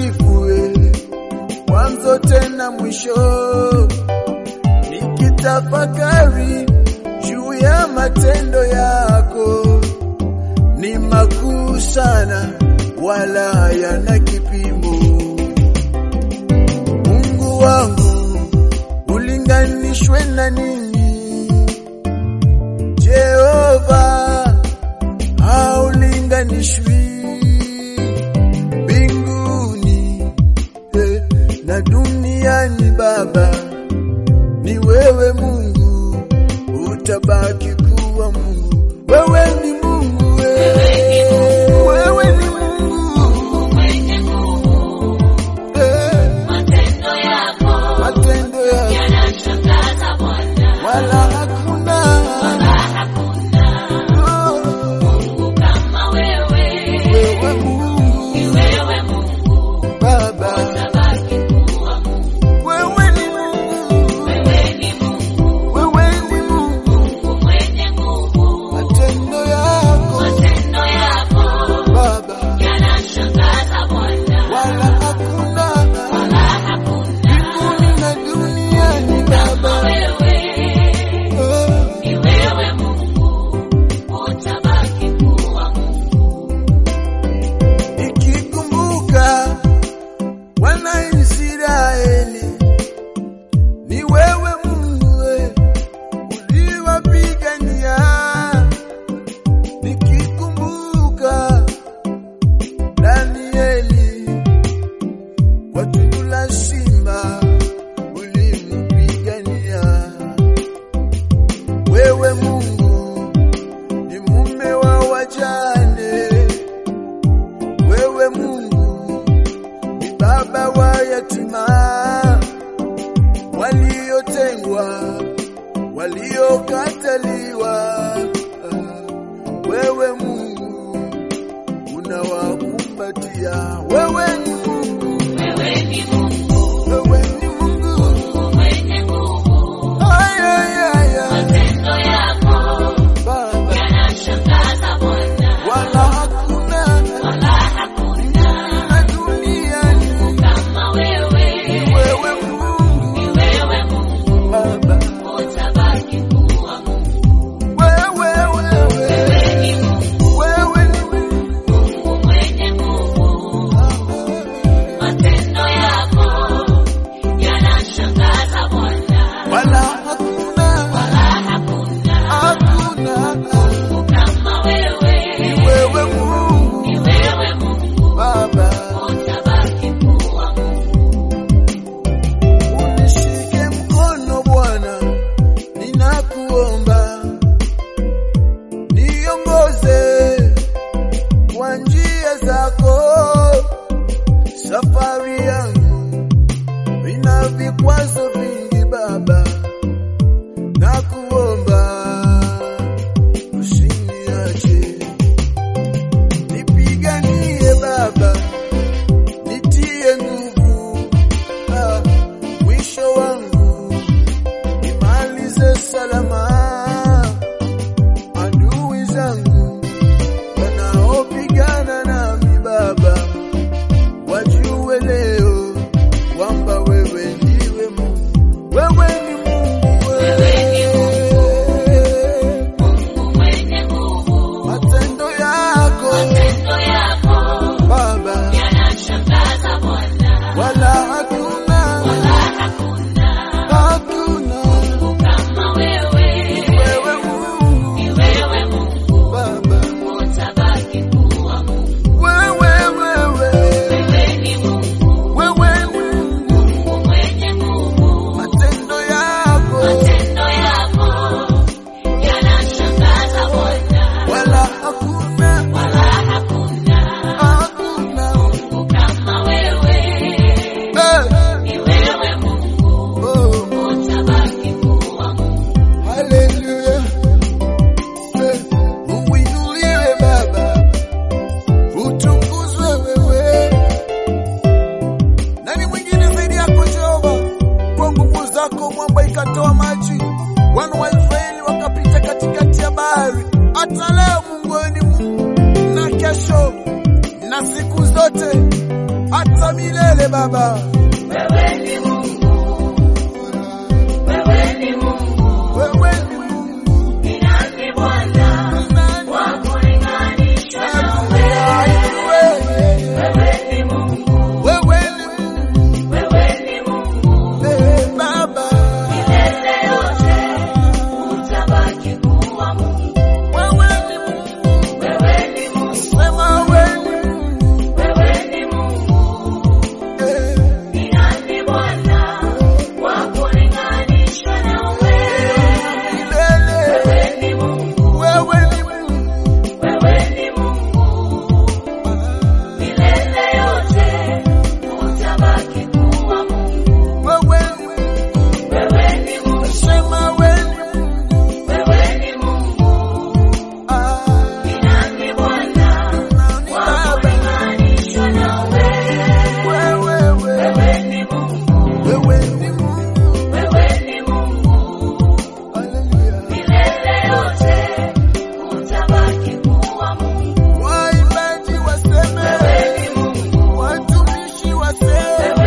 mkamilifu we, mwanzo tena mwisho, nikitafakari juu ya matendo yako ni makuu sana, wala hayana kipimo. Mungu wangu ulinganishwe na nini? Jehova haulinganishwi mbinguni eh, na duniani. Baba ni wewe Mungu, utabaki kuwa Mungu. Wewe ni Mungu, eh, wewe ni Mungu, mwenye nguvu, eh, matendo yako matendo yako yanashangaza Bwana, wala hakuna wala hakuna oh, Mungu kama wewe. wewe Mungu Ni wewe Mungu, Baba, utabaki kuwa Mungu. wewe ni Mungu, Wewe ni Mungu, wewe ni Mungu, Mungu mwenye nguvu, matendo yako matendo yako Baba, yanashangaza Bwana, wala hakuna wala hakuna mbinguni na duniani kama Baba, wewe. oh, Ni wewe Mungu, utabaki kuwa Mungu. nikikumbuka wana Israeli, ni wewe Mungu we, uliwapigania. Nikikumbuka Danieli kwa tundu la simba, ulimpigania. Wewe Mungu ni mume wa wajane wewe Mungu ni baba wa yatima, waliotengwa, waliokataliwa. Wewe Mungu unawakumbatia. Wewe ni Mungu, Wewe ni Mungu, wewe ni Mungu. Mungu mwenye nguvu, Ay, ay, ay, ay. matendo yako Baba, yanashangaza Bwana, wala hakuna wala hakuna na duniani kama wewe. wewe Mungu Ni wewe Mungu, Baba, utabaki kuwa Mungu. wewe wewe Wewe ni Mungu, wewe ni Mungu. Mungu mwenye nguvu, matendo yako yanashangaza Bwana, wala hakuna wala hakuna hakuna Mungu kama wewe. ni wewe Mungu Ni wewe Mungu, Baba, utabaki kuwa Mungu. unishike mkono Bwana, ninakuomba niongoze kwa njia zako. Safari yangu ina vikwazo vingi Baba, nakuomba usiniache, nipiganie Baba, nitie nguvu ah, mwisho wangu nimalize salama. Adui zangu wanaopigana nami Baba, wajue leo kwamba wewe ndiwe Mungu, wewe ni Mungu, Wewe ni wewe Mungu mwenye nguvu, matendo yako matendo yako Baba, yanashangaza Bwana, wala hakuna wala hakuna hakuna Mungu kama wewe. wewe Mungu Ni wewe Mungu, Baba, utabaki kuwa Mungu. wewe wewe Wewe ni Mungu, wewe Mungu Mungu mwenye nguvu, matendo yako matendo yako yanashangaza Bwana, wala hakuna wala hakuna hakuna Mungu kama wewe. Eh, Ni wewe Mungu, oh, utabaki kuwa Mungu. haleluya Eh, uinuliwe Baba utukuzwe wewe nani mwingine zaidi yako Jehova kwa nguvu zako mwamba ikatoa maji wana wa Israeli wakapita katikati ya bahari hata leo Mungu wewe ni Mungu na kesho na siku zote hata hata milele Baba. Wewe ni Mungu, wewe ni Mungu, Wewe ni Mungu. ni nani Bwana wa kulinganishwa nawe? Wewe ni Mungu, Wewe ni Mungu. wewe ni Mungu, Eh, Baba. milele yote utabaki kuwa Mungu. Wewe ni Mungu. Wewe ni Mungu, Sema wewe ni Mungu. wewe ni Mungu, Eh, ni nani Bwana wa kulinganishwa nawe? milele. Wewe ni Mungu, Wewe ni Mungu. wewe ni Mungu, milele yote utabaki kuwa Mungu. Wewe ni Mungu. Wewe ni Mungu, Sema wewe ni Mungu. wewe ni Mungu, Ah, ni nani Bwana nani wa Baba? kulinganishwa nawe? Wewe, wewe. Wewe ni Mungu, Wewe ni Mungu. wewe ni Mungu, Hallelujah. milele yote utabaki kuwa Mungu. Waimbaji waseme, Wewe ni Mungu, watumishi waseme, wewe